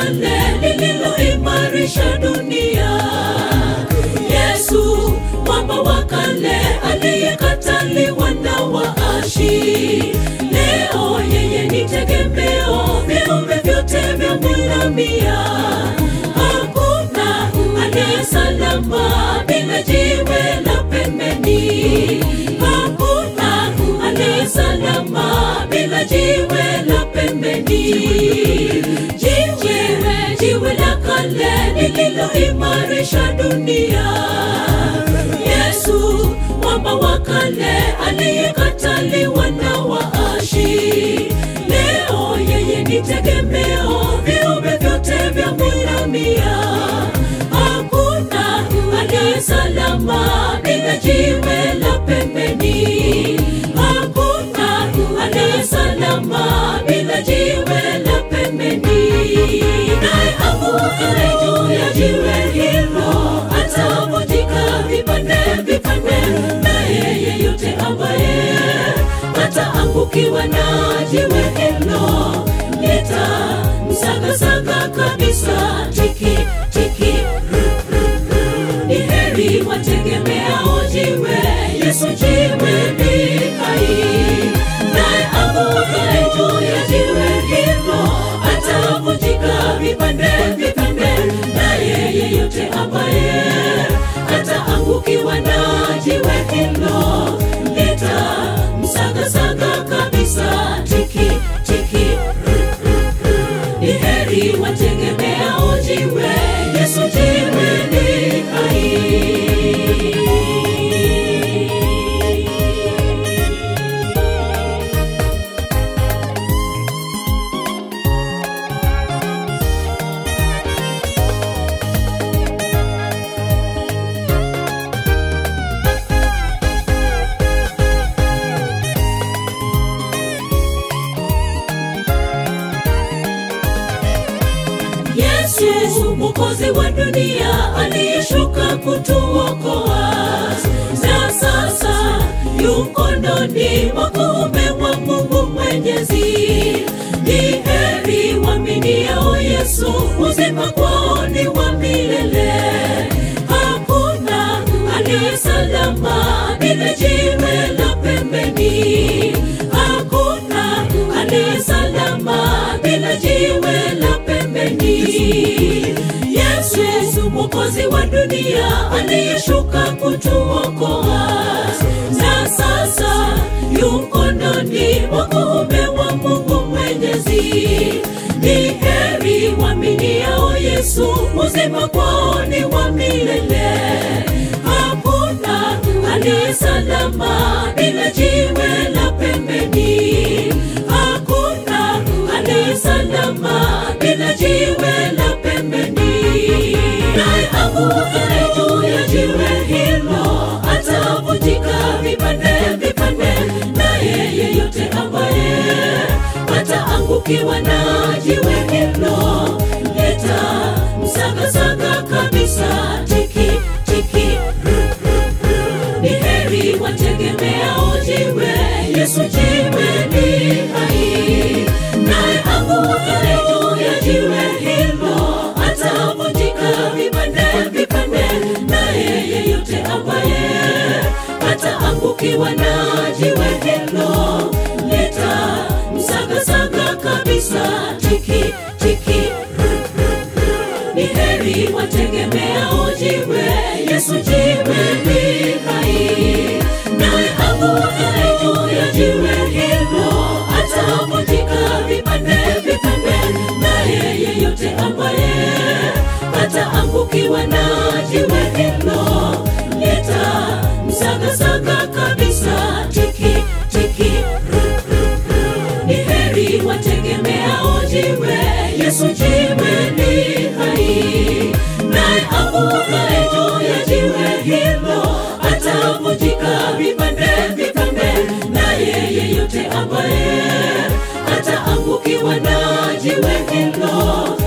kale lililoimarisha dunia. Yesu mwamba wa kale aliyekataliwa na waashi, leo yeye ni tegemeo, viumbe vyote vyamwinamia. Hakuna aliye salama bila jiwe la pembeni. Hakuna aliye salama bila jiwe la pembeni. Jiwe, jiwe la kale lililoimarisha dunia. Yesu mwamba wa kale aliyekataliwa na waashi, leo yeye ni tegemeo, viumbe vyote vyamwinamia. Hakuna aliye salama bila jiwe la pembeni. Hakuna aliye salama bila jiwe la pembeni. Naye angukaye juu ya jiwe hilo atavunjika vipande vipande, naye yeyote ambaye ataangukiwa na jiwe hilo litamsagasaga kabisa. Tiki tiki ni heri wategemeao jiwe, Yesu jiwe ni hai. Naye angukaye juu ya jiwe hilo atavunjika vipande vipande, naye yeyote ambaye ataangukiwa na jiwe hilo litamsagasaga kabisa. Tiki tiki ni heri wategemeao jiwe, Yesu jiwe ni hai. Yesu mwokozi wa dunia aliyeshuka kutuokoa, na sasa yu mkononi mwa kuume wa Mungu Mwenyezi. Ni heri waaminiao Yesu, uzima kwao ni wa milele. Hakuna aliye salama bila jiwe la pembeni. Hakuna aliye salama bila jiwe la pembeni. Yesu mwokozi wa dunia aliyeshuka kutuokoa, na sasa yu mkononi mwa kuume wa Mungu Mwenyezi. Ni heri waaminiao Yesu, uzima kwao ni wa milele. Hakuna aliye salama bila jiwe la pembeni. Hakuna aliye salama bila jiwe la pembeni. Naye angukaye juu ya jiwe hilo atavunjika vipande vipande, naye yeyote ambaye ataangukiwa na jiwe hilo litamsagasaga kabisa. Tiki tiki ni heri wategemeao jiwe, Yesu jiwe ni hai. Naye angukaye juu ya jiwe hilo atavunjika vipande vipande, naye yeyote ambaye ataangukiwa na jiwe hilo litamsagasaga kabisa. Tiki tiki ni heri wategemeao jiwe, Yesu jiwe ni hai. Naye angukaye juu ya jiwe hilo atavunjika vipande vipande, naye yeyote ambaye ataangukiwa na jiwe hilo litamsagasaga kabisa. Tiki tiki ni heri wategemeao jiwe, Yesu jiwe ni hai. Naye angukaye juu ya jiwe hilo atavunjika vipande vipande, naye yeyote ambaye ataangukiwa na jiwe hilo